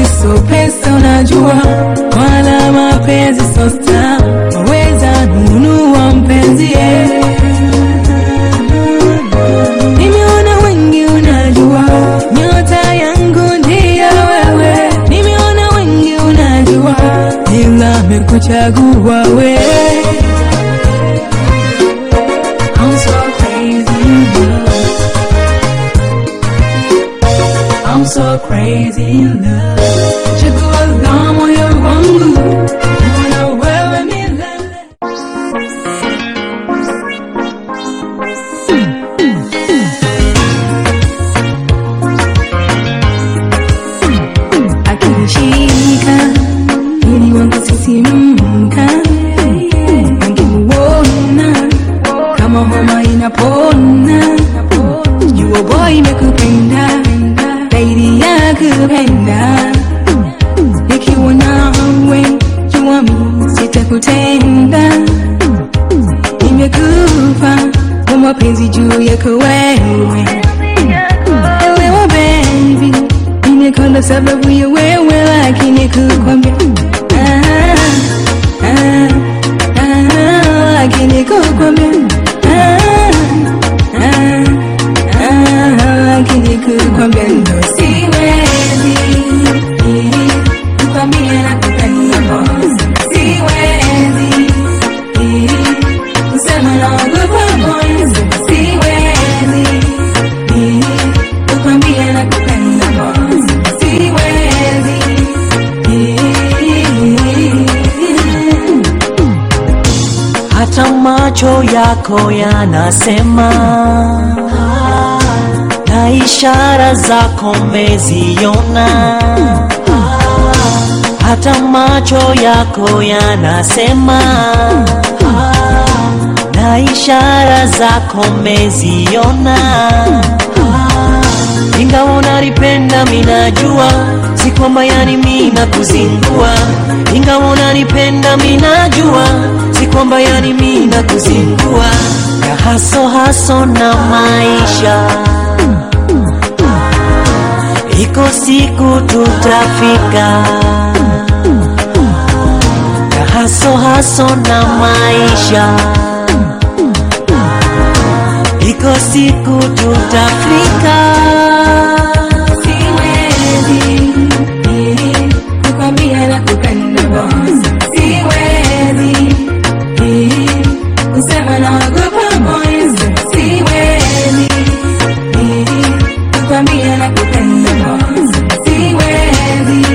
mapenzi so pesa unajua wala mapenzi so star waweza nunua mpenzi eh. Nimeona wengi unajua nyota yangu ndiyo wewe, nimeona wengi unajua ila mekuchagua wewe. I'm so crazy in love. I'm so crazy in love. Chagua la moyo wangu, mbona wewe milele. akinishika ili wangu sisimka, angemuona kama homa inapona. Jua boy imekupenda zaidi ya kupenda, nikiwa nawe jua mi sitakutenda, nimekufa kwa mapenzi juu yako wewe Elewa baby, nimekonda sababu ya wewe, lakini kukwambia ah, ah, ah, lakini kukwambia ah, ah, ah, lakini kukwambia ndo siwezi kukwambia nakupenda boss, siwezi kusema naogopa boys, siwezi kukwambia nakupenda boss, siwezi hata macho yako yanasema na ishara zako meziona hata macho yako yanasema na ishara zako meziona ingawa unanipenda minajua si kwamba yani mina kuzingua ingawa unanipenda minajua si kwamba yani mina kuzingua ya haso haso na maisha iko siku tutafika ya haso haso na maisha iko siku tutafika siwezi kukwambia nakupenda boss, siwezi kusema naogopa boys, siwezi kukwambia nakupenda boss, siwezi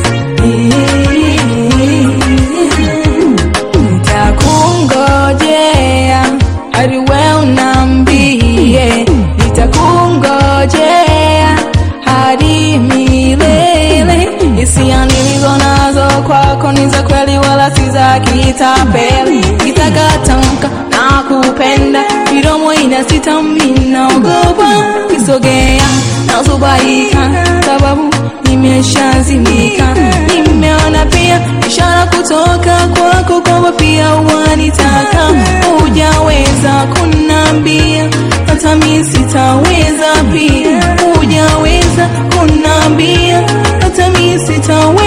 nitakungojea hadi wewe unambie, nitakungojea hadi milele. Hisia nilizo nazo kwako ni za kweli, wala si za kitapeli. Nitakatamka na kupenda, midomo inasita, mimi naogopa kisogea, nazubaika sababu nimeshazimika. Nimeona pia ishara kutoka kwako kwamba pia wanitaka, hujaweza kunambia hata mi sitaweza pia, hujaweza kunambia hata mi sitaweza